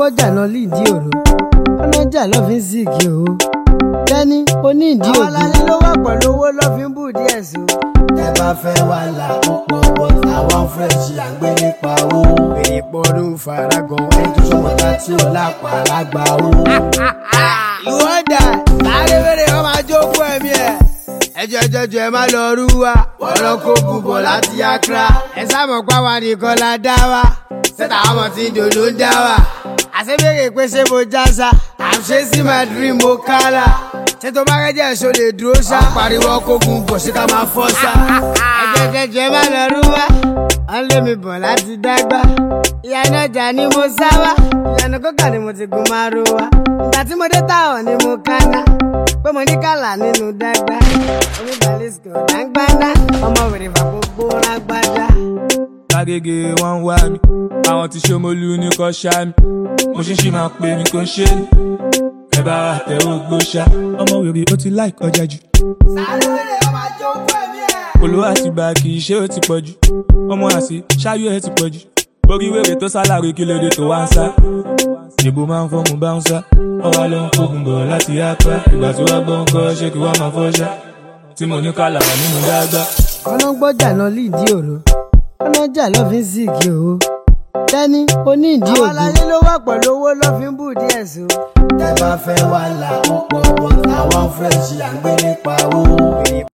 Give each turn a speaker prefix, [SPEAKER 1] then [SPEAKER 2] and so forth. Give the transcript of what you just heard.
[SPEAKER 1] gbọ́jà lọ lídìí òru ọlọ́jà lọ́ fi ń sìnkì o tẹ́ni onídìí òru.
[SPEAKER 2] àwọn aláyé ló wà pẹ̀lú owó lọ́ fi ń bù díẹ̀ sí o.
[SPEAKER 3] tẹ bá fẹ́ wà là púpọ̀ bọ̀ àwọn fúrẹ́ǹsì à ń gbé nípa owó.
[SPEAKER 2] èrè pọ̀rọ̀ faragan.
[SPEAKER 3] ẹni tó sọmọta tí ò lápá lágbà owó.
[SPEAKER 2] ìwọ dà sáré wéré wọn máa jókòó ẹ̀mí ẹ̀. ẹjọ́ ẹjọ́ jọ ẹ má lọ rú wa. wọ́n lọ kó gùnbọ̀ láti Accra. ẹ sábà pa wa nìkan la dá wa. sẹ́tà ọmọ tí ń dòdò ń dá wa. àṣebéèrè pé ṣé mo já sa. I'm chasing my dream mo kálá. ṣé tó bá rẹ́jẹ̀ ṣo lè dúró ṣá. pariwo kó gùnbọ̀ ṣé ká máa fọ́ sá. ẹjọ́ ẹjọ́ jọ ẹ má lọ rú wa. wọ́n lé mi bọ̀ láti dágbà. ìyànà ọjà ni mo sá wá. ìyànà kókà ni mo ti gun márùn wá. ìgbà tí mo dé táwọn ni mo kánná pé mo ní kàlà nínú dágbà oníbàlẹ́sìkò dáńgbáná ọmọ wèrè fàgbogbo rágbádá.
[SPEAKER 4] lágége wọn ń wá mi àwọn tí ṣomolú ní kò ṣá mi mo ṣe ń ṣì máa pè mí kò ń ṣe ni ẹ bá wa tẹ̀wọ́ gbóṣà ọmọ wèrè ó ti láì kọjá jù
[SPEAKER 2] sáré ọmọ àjọkú ẹ̀mí ẹ̀.
[SPEAKER 4] olówó àti bá kì í ṣe ó ti pọ̀ jù ọmọ àṣì ṣáyé ẹ ti pọ̀ jù orí wèrè tó sálárì kí lóde tó wá ń sá ìbò máa ń fọ́mù bá ń sá ọwọ́ ló ń kógun bọ̀ láti apá ìgbà tí wàá gbọ́ ń kọ́ ṣé kí wàá máa fọ́ṣá tí mo ní kálà wà nínú dágbà.
[SPEAKER 1] ọlọ́gbọ́jà lọ lídìí òru ọlọ́jà lọ́ fi ń sìnkì o tẹ́ni onídìí
[SPEAKER 2] àwọn
[SPEAKER 1] òru.
[SPEAKER 2] aláyé ló wà pẹ̀lú owó lọ́ fi ń bù díẹ̀ sí o.
[SPEAKER 3] tẹ bá fẹ́ wà là púpọ̀ bọ̀ àwọn fúrẹ́ǹsì à ń gbé nípa owó.